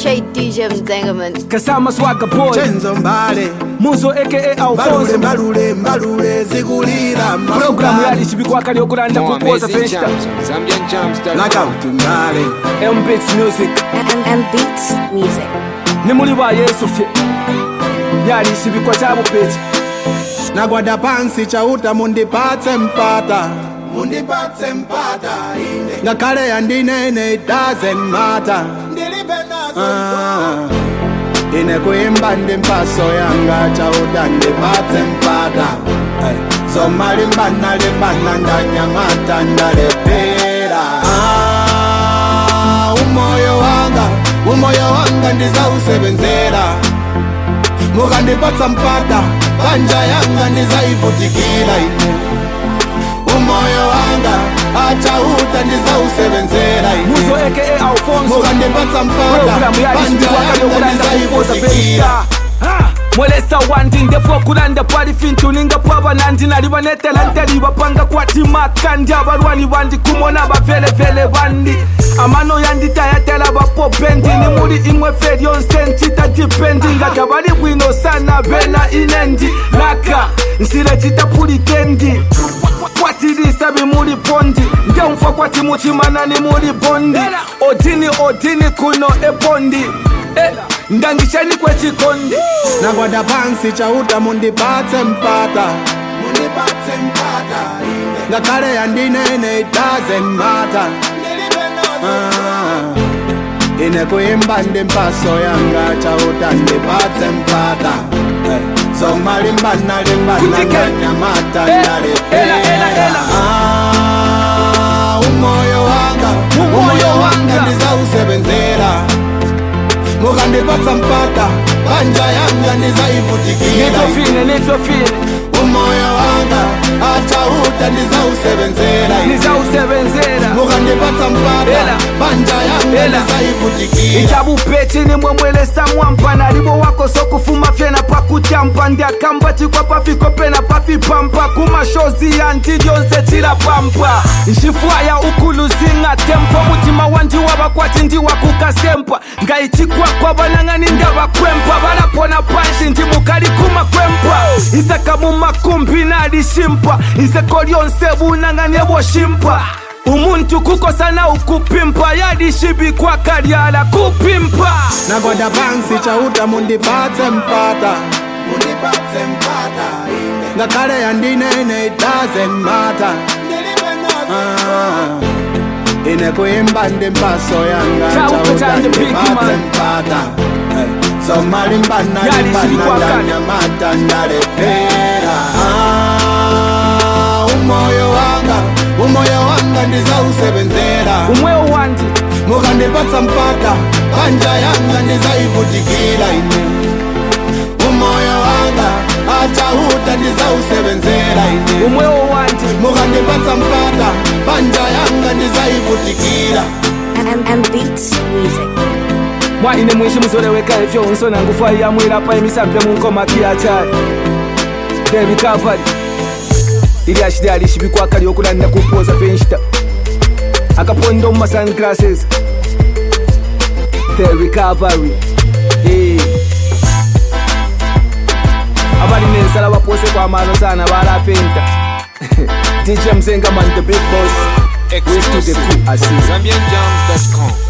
appreciate DJ Mzengaman. Kasama Swagga Boy Chenzo Mbale Muzo aka Mbalule Alfonso mbalule mbalule zigulira Programu yali chibikwaka lyokulanda More kupoza amazing festa jams. ZambianJams.com. Blackout Mbale MBX Music And, and beats music. ni muli ba Yesu fye yali chibikwa cha bupechi nagwada pansi chauta mundipatse mpata mundipatse mpata ine ngakhale yandinene it doesn't matter ah. ine kuimba ndi mpaso yanga chauta ndipatse mpata hey. zomalimbana limbana ndanyamata ndalepera ah. umoyo wanga umoyo wanga ndizausebenzera mukandipatsa mpata panja yanga ndizaivutikira ine umoyo wanga achauta ndizausebenzera ine Muzo aka Alfonso mukandipatsa mpata Programu yali panja chibikwaka yanga lyokulanda kupoza ndizaivutikira festa Ha! mwelesa wandi ndefu okulanda pali fintu ninga pwaba nandi nali banetela nteli bapanga kwatimaka ndi abalwani bandi kumona bavelevele bandi amano yanditayatela bapopendi ni muli imwe fe lyonse ncita dipendi nga tabali bwino sana bena inendi laka nsile citapulitendi kwatilisa bimuli pondi ngemfa kwati muchimana ni muli bondi odini odini kuno ebondi Eh, ndangisheni kwechikondi nagwada pansi chauta mundipatse mpata mundipatse mpata ine ngakhale yandinene it doesn't matter ah. ine kuimba ndi mpaso yanga chauta ndipatse mpata hey. zomalimbana limbana Kutike. ndanyamata Eh, ndalepera ela, ela, ela. Ah, umoyo wanga Umoyo umoyo wanga. wanga ndizausebenzera mukandipatsa mpata panja yanga ndizaivutikira nitofine nitofine umoyo wanga achauta ndizausebenzera nizausebenzera mukandipatsa mpata Ela. panja yanga Ela. ndizaivutikira ichabupechi nimwe mwelesa mwampa nalibo wako sokufuma fyena pakutyampa ndiakamba chikwa pafikopena pafipampa kumashozi yanti lyonse chilapampa nxifwaya ukuluzinga tempo mutima wandi wabakwati ndiwakukasempa ngayichikwakwa banang'ani ndabakwempa balapona panshi ndi mukali kumakwempa isaka mumakumbi nalishimpa iseko lyonse bunang'ani eboshimpa umuntu kukosana ukupimpa yalishibikwa kalyala kupimpa nagwada pansi chauta mundipatse mpata mundipatse mpata ine ngakhale yandinene it doesn't matter ah. ine kuimba ndi mpaso yanga Chauta chauta chande big ndipatse man. mpata hey. zomalimbana Yali limbana silikwakala. ndanyamata ndalepera ah. umoyo wanga umoyo wanga ndizausebenzera umwewo wandi mukandipatsa mpata panja yanga ndizaivutikira ine umoyo wanga achauta ndizausebenzera ine umwewo wandi mukandipatsa mpata panja yanga ndizaivutikira And, and beats music. mwaine mwishi muzoleweka ifyo nsona ngufa yamwilapa imisambe munkomakiyachayi devi kavari ili ashida alishibikwa lyokulanda kupoza fenshita akaponda mu masunglasses the recovery Eh. abali nensala bapose kwamano sana balapenta dj mzengaman the big boss West to the Exclusive. cool, I see. ZambianJams.com.